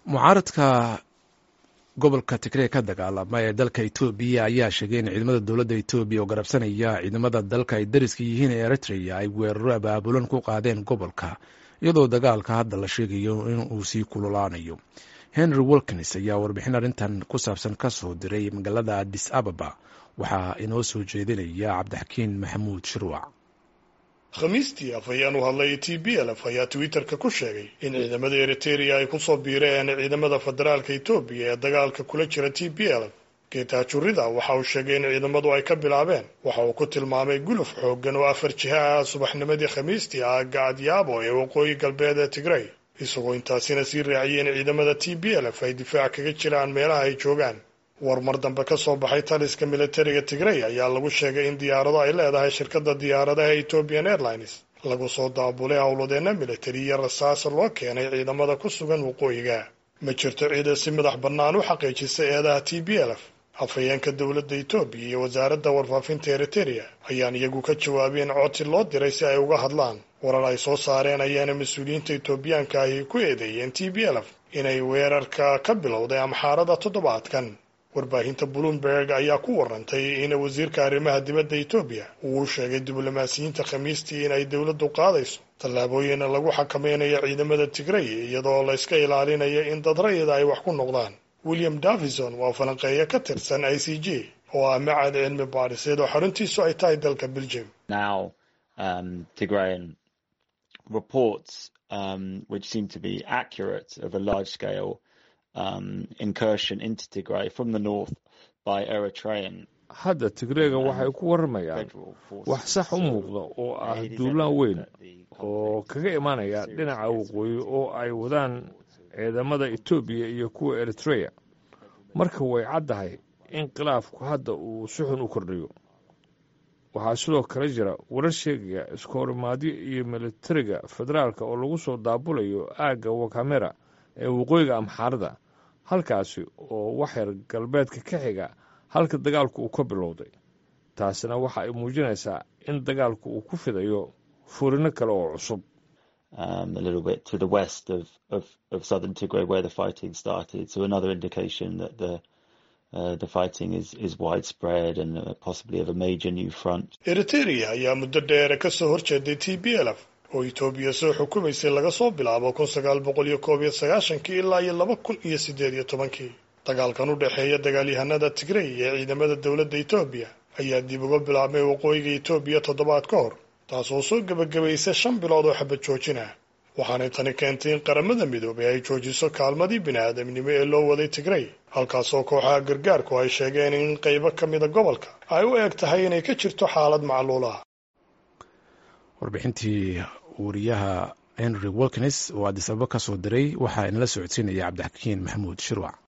mucaaradka gobolka tigray ka dagaalama ee dalka etoobiya ayaa sheegay in ciidamada dowladda etoobiya oo garabsanaya ciidamada dalka ay dariska yihiin ee eritrea ay weeraro abaabulan ku qaadeen gobolka iyadoo dagaalka hadda la sheegayo in uu sii kululaanayo henry wilkins ayaa warbixin arrintan ku saabsan ka soo diray magaalada adis ababa waxaa inoo soo jeedinaya cabdixakiin maxamuud shirwac khamiistii af ayaan u hadlay t b lf ayaa twitterka ku sheegay in ciidamada eriteria ay kusoo biireen ciidamada federaalka etoobiya ee dagaalka kula jira t b lf geetaajurida waxa uu sheegay in ciidamadu ay ka bilaabeen waxa uu ku tilmaamay guluf xooggan oo afar jiha ah subaxnimadii khamiistii ah gacadyaabo ee waqooyi galbeed ee tigray isagoo intaasina sii raaciyay in ciidamada t b lf ay difaac kaga jiraan meelaha ay joogaan war mar dambe ka soo baxay taliska militariga tigray ayaa lagu sheegay in diyaarado ay leedahay shirkadda diyaaradaha ethiopian airlines lagu soo daabulay howladeena militari iyo rasaas loo keenay ciidamada ku sugan waqooyiga ma jirto ciida si madax bannaan u xaqiijisa eedaha t b lf afhayeenka dowladda etoobiya iyo wasaaradda warfaafinta eriteria ayaan iyagu ka jawaabeen codsi loo diray si ay uga hadlaan warar ay soo saareen ayaana mas-uuliyiinta etoobiyaanka ahi ku eedeeyeen t b lf inay weerarka ka bilowday amxaarada toddobaadkan warbaahinta bloomberg ayaa ku warantay in wasiirka arrimaha dibadda etoobiya uu u sheegay diblomaasiyiinta khamiistii in ay dowladdu qaadayso tallaabooyin lagu xakameynayo ciidamada tigray iyadoo la iska ilaalinayo in dad rayida ay wax ku noqdaan william davison waa falanqeeyo ka tirsan i c j oo ah macad cilmi baadhiseed oo xaruntiisu ay tahay dalka belgium um, incursion into Tigray from the north by Eritrean hadda tigreega waxay ku warramayaan wax sax u muuqda oo ah duulaan weyn oo kaga imaanaya dhinaca waqooyi oo ay wadaan ciidamada etoobiya iyo kuwa eritreya marka way caddahay in khilaafku hadda uu si xun u kordhiyo waxaa sidoo kale jira warar sheegaya iskoorimaadyo iyo militariga federaalka oo lagu soo daabulayo aagga wakamera ee waqooyiga amxaarada halkaasi oo waxyar galbeedka ka xiga halka dagaalku uu ka bilowday taasina waxa ay muujinaysaa in dagaalku uu ku fidayo furino kale oo cusub eriteria ayaa muddo dheere ka soo horjeeday t b lf oo etoobiya soo xukumaysay laga soo bilaabo kun sagaal boqol iyo koob iyo sagaashankii ilaa iyo laba kun iyo siddeed iyo tobankii dagaalkan u dhexeeya dagaalyahanada tigray ee ciidamada dowladda etoobiya ayaa dib uga bilaabmay waqooyiga etoobiya toddobaad ka hor taasoo soo gebagabaysay shan bilood oo xabad joojin ah waxaanay tani keentay in qaramada midoobay ay joojiso kaalmadii bini-aadamnimo ee loo waday tigray halkaasoo kooxaha gargaarku ay sheegeen in qaybo ka mida gobolka ay u eg tahay inay ka jirto xaalad macluul ah warbixintii wariyaha henry wilkins oo adis ababa ka soo diray waxaa inala socodsiinaya cabdixakiin maxamuud shirwac